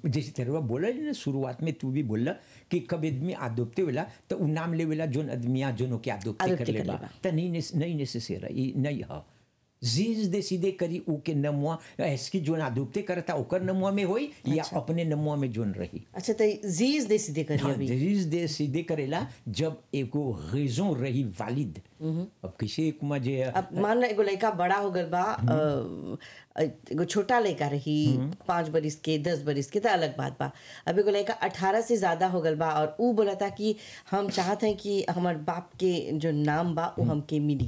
जैसे तेरे बोला ना शुरुआत में तू भी बोला कि कब आदमी आदोपते वेला तो उ नाम लेवेला जोन आदमिया जोनो के आदोपते आदोप्ते कर कर लेबा लेबा। त नहीं नेस- नहीं नेसेसरी ई नहीं ह जीज दे सीधे करी उ के नमुआ ऐसकी जोन आदोपते करता ओकर नमुआ में होई या अच्छा। अपने नमुआ में जोन रही अच्छा तो जीज दे सीधे करिए अभी दरीज दे सीधे करेला जब एगो रेजों रही वालिद अब किसी कुमा जे अब मान लो एगो लड़का बड़ा हो गल बा अ, एगो छोटा लड़का रही पाँच बरिस के दस बरिस के तो अलग बात बा अब एगो लड़का अठारह से ज्यादा हो गल बा और ऊ बोला था कि हम चाहते हैं कि हमार बाप के जो नाम बा वो हमके मिली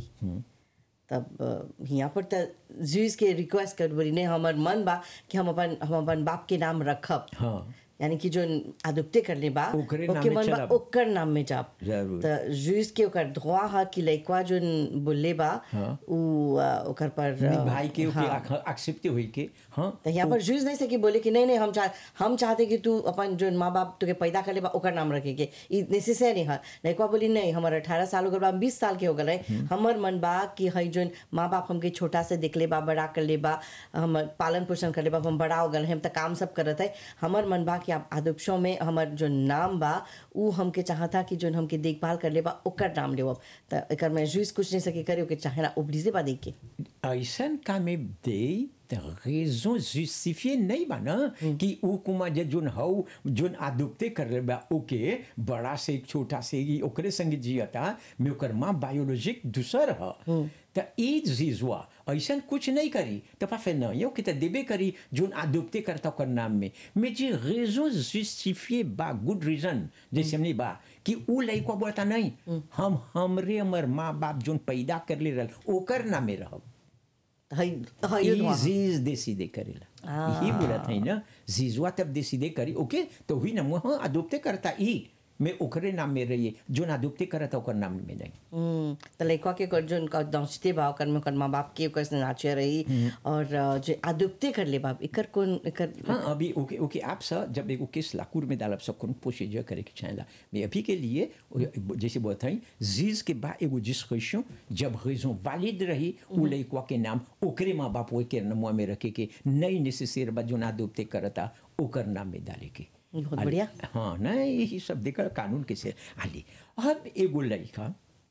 तब अ, यहाँ पर तो जूस के रिक्वेस्ट कर बोली नहीं हमार मन बा कि हम अपन हम अपन बाप के नाम रखब हाँ यानी कि जो आदुप्ते कर ले बा ओकरे नाम ओके में मन बा चलब। ओकर नाम में जाब जरूर। त जूस के ओकर धोआ हा कि लइकवा जो बोले बा हाँ। उ अ, ओकर पर अ, भाई के हाँ। एक्सेप्ट हुई के हाँ तो यहाँ पर जूस नहीं सके बोले कि नहीं नहीं हम चाह हम चाहते कि तू अपन जो माँ बाप तुके पैदा कर ले बा ओकर नाम रखे के ई नेसेसरी है लइकवा बोली नहीं हमार अठारह साल हो गल बा बीस साल के हो गल है हमर मन बा कि हई जो माँ बाप हमके छोटा से देख ले बा बड़ा कर ले बा हम पालन पोषण कर ले बा हम बड़ा हो गल है हम तो काम सब करत है हमर मन बा कि आप आदर्शों में हमर जो नाम बा उ हमके चाहता कि जो हमके देखभाल कर ले बा ओकर नाम लेवब तो एकर में जूस कुछ नहीं सके करे ओके चाहेला ओब्लिजे बा देख के ऐसन का में दे त रेजों जुस्टिफिए नहीं बा ना कि उ कुमा जे जोन हौ जोन आदुपते कर ले बा ओके बड़ा से छोटा से ई ओकरे संग जियता में ओकर माँ बायोलॉजिक दूसर ह त ई जीजवा ऐसन कुछ नहीं करी त पाफे न यो कि त देबे करी जोन आदुपते करता ओकर नाम में में जे रेजों जुस्टिफिए बा गुड रीजन जैसे हमने बा कि उ लइका बोलता नहीं हम हमरे हमर माँ बाप जोन पैदा कर ले रहल ओकर नामे रहब हई हई ई जीज दे सीधे करेला यही बोलत है ना जीजवा तब दे सीधे करी ओके तो हुई ना मुँह अदुप्ते करता ई मैं ओकरे नाम में रहिए जो ना अदुप्ते करता ओकर नाम में नहीं हम्म, त लइकवा के कर जो उनका दौचते बा ओकर में ओकर माँ बाप के ओकर से नाचे रही और अ, जो आदुप्ते कर ले बाप एकर कौन एकर हाँ अभी ओके ओके आप सा जब एगो केस लाकूर में डालब सब कौन प्रोसीजर करे के चाहेला मैं अभी के लिए जैसे बताई जीज के बाद एगो डिस्कशन जब रेजों वालिद रही उ लइकवा के नाम ओकरे माँ बाप वो के नमुआ में रखे के नहीं नेसेसर बा जो ना अदुप्ते करता ओकर नाम में डाले के बहुत बढ़िया हाँ ना यही सब देखा कानून के से आली अब एगो लड़का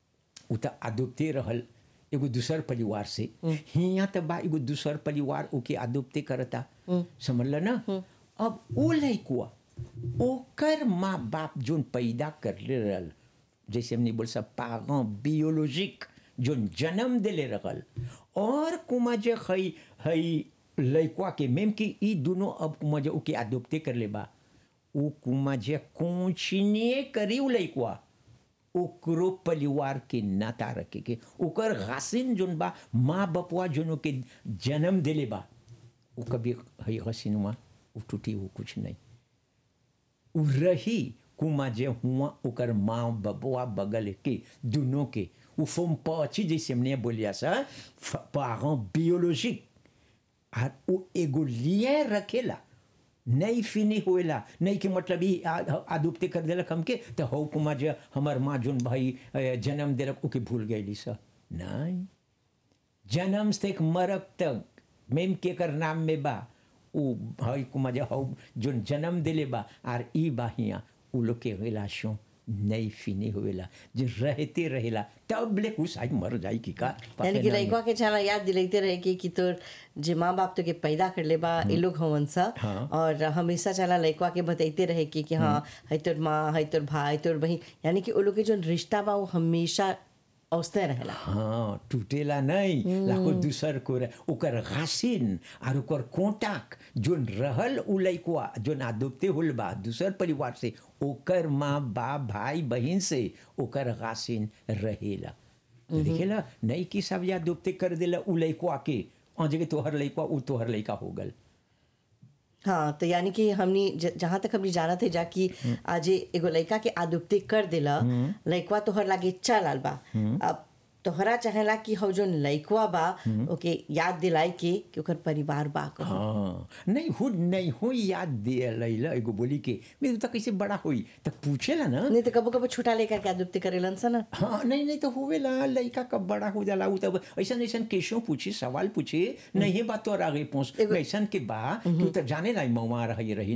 उ त आदोप्ते रहल एगो दूसर परिवार से हिया त बा एगो दूसर परिवार ओके आदोप्ते करता समझल ना अब ओ लड़कुआ ओकर माँ बाप जोन पैदा कर ले रहल जैसे हमने बोल सब पागं बियोलॉजिक जोन जन्म देले रहल और कुमा जे हई हई लड़कुआ के मेम कि ई दोनों अब कुमा जे ओके आदोप्ते कर ले बा उ कुमा जे कोचिने करी उ लइकवा ओकरो परिवार के नाता रखे के ओकर हसीन जोन बा माँ बपुआ जोन के जन्म देले बा उ कभी हई हसीनुआ उ टूटी वो कुछ नहीं उ रही कुमा जे हुआ ओकर माँ बबुआ बगल के दोनों के उ फोम पची जैसे हमने बोलिया सा पारों बियोलॉजिक और उ एगो लिए रखेला नहीं फिनी होएला नहीं के मतलब ही आदुप्ते कर देलक हमके तो हो कुमा जे हमर माँ जोन भाई अ, जन्म देलक ओके भूल गईली सा नहीं जन्म से एक मरक तक मेम के कर नाम में बा उ भाई कुमा जे हो जोन जन्म देले बा आर ई बा हिया उ लोग के रिलेशन नहीं फिनी होएला जो रहते रहेला तब ले कुछ आई मर जाई की का यानी कि लइकवा के छाना याद दिलाते रहे कि कि तोर जे माँ बाप तो के पैदा कर ले बा ए लोग हवन सा हाँ। और हमेशा चला लइकवा के बताइते रहे कि कि हाँ है तोर माँ है तोर भाई तोर बहन यानी कि वो लोग के जो रिश्ता बा वो हमेशा औसते रहेला हाँ टूटेला नहीं लाखो दूसर को रह ओकर घासिन और ओकर कोटाक जोन रहल उ लइकवा जोन आदोप्ते होल बा दूसर परिवार से ओकर माँ बाप भाई बहन से ओकर घासिन रहेला तो देखेला नहीं कि सब या दोप्ते कर देला उ लइकवा के और जगह तोहर लइकवा उ तोहर लइका हो गल हाँ तो यानी कि हमनी ज- जहाँ तक हमनी जाना थे जा कि आज एगो लड़का के आदुप्ते कर देला लड़कवा तोहर लागे चल आल बा अब तोहरा चाहेला कि हौ जोन लड़कवा बा ओके याद दिलाई के कि ओकर परिवार बा कहूं। हाँ नहीं हो नहीं हो याद दे लैला एगो बोली के मेरे तो कैसे बड़ा होई तक पूछेला ना नहीं तो कबो कबो छोटा लेकर के आदुप्ते करेलन सा ना हाँ नहीं नहीं तो होवेला लड़का कब बड़ा हो जाला उ तब ऐसा ऐसा केसों पूछी सवाल पूछे नहीं बात तो आगे पहुंच ऐसा के बा तू तो जाने लाई मवा रही रही